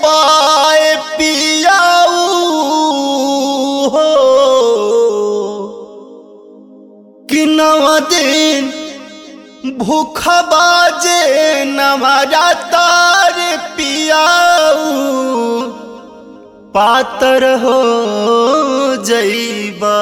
पाए पियाऊ हो कि नवा दिन भूखा बाजे नवारा तार पियाऊ पातर हो जईबा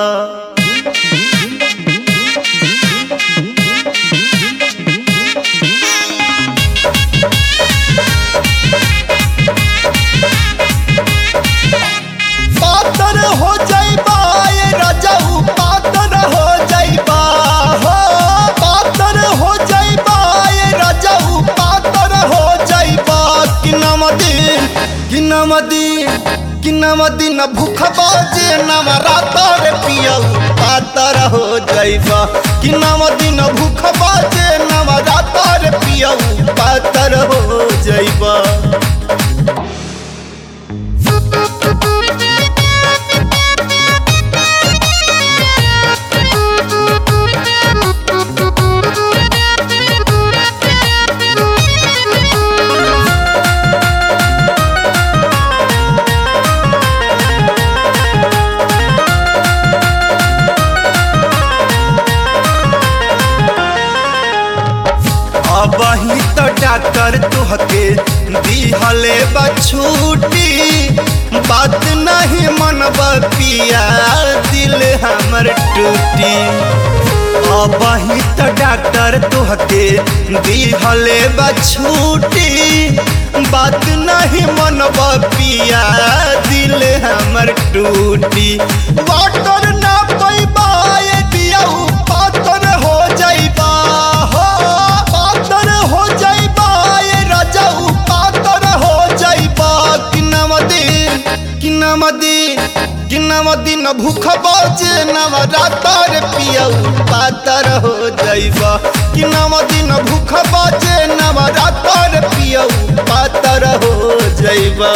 पातर हो जाइबा ये राजाऊ पातर हो जाइबा हो पातर हो जाइबा ये राजाऊ पातर हो जाइबा कि नाम दिन कि नाम दिन कि नाम दिन भूख बाजे नाम रातर पियऊ पातर हो जाइबा कि नाम दिन भूख बाजे नाम रातर पियऊ पातर हो जाइबा अब ही तो डॉक्टर तुहके दिहले बछूटी बात नहीं मनब पिया दिल हमर टूटी अब ही तो डॉक्टर तुहके दिहले बछूटी बात नहीं मनब पिया दिल हमर टूटी वाटर ना पैबा ये दियाऊ पातर हो जाइबा हो पातर हो जाइबा ये राजाऊ पातर हो जाइबा कि नव दिन कि नव दिन कि नव दिन भूख बाजे नव रातर पियऊ पातर हो जाइबा कि नव दिन भूख बाजे नव रातर पियऊ पातर हो जाइबा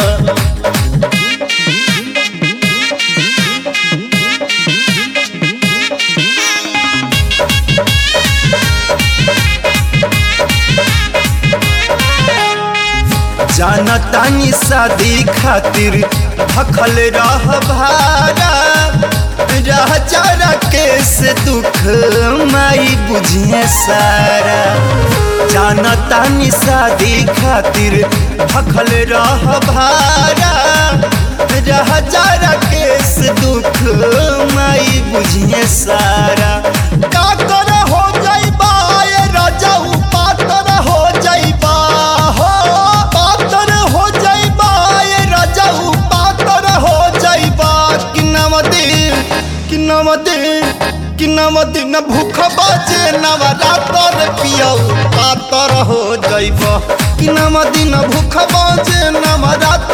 जानतानी शादी खातिर भखल रह भारा रह चारा केस दुख माई बुझिए सारा जानतानी शादी खातिर भखल रह भारा रह चारा केस दुख माई बुझिए सारा का कर हो जाइबा ये राजाऊ पातर हो जाइबा हो पातर हो जाइबा ये राजाऊ पातर हो जाइबा कि नव दिन कि नव दिन कि नव दिन भूख बाजे नव रातर पियऊ पातर हो जाइबा कि नव दिन भूख बाजे नव रातर